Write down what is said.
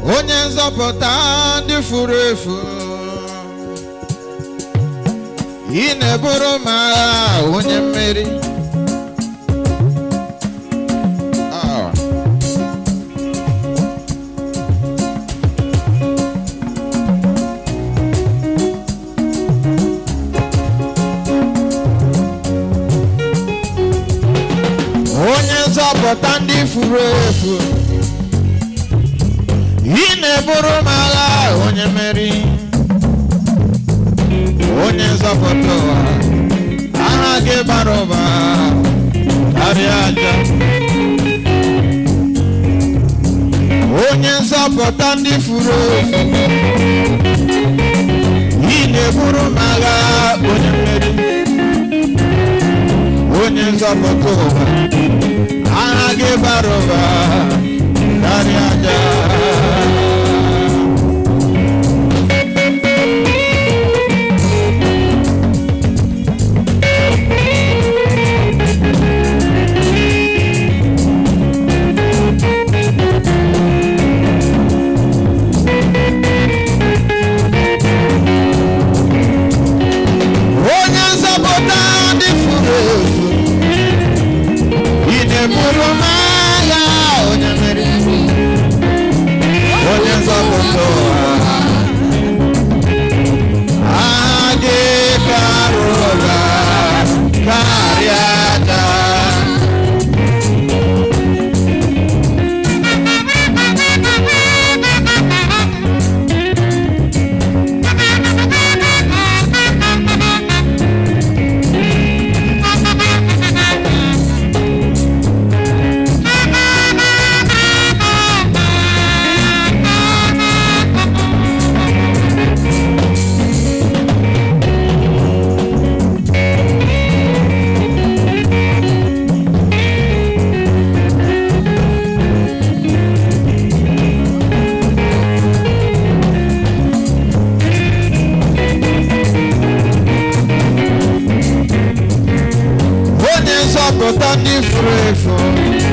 onye nzọpụta ndị furu efu ị na-eburu m agha onye mmeri Ah. onye nzọpụta ndị furu efu ị na-eburu m agha onye mmeri onye nzọpụta ụwa aha gị bara ụba karịa aja onye nzọpụta ndị furu efu ị na-eburu m agha onye mmeri onye nzọpụta ụwa aha gị bara ụba karịa aja onye nzọpụta ndị furu efu ị na-eburu m agha onye mmeri onye nzọpụta ụwa aha gị bara ụba karịa aja onye nzọpụta ndị furu efu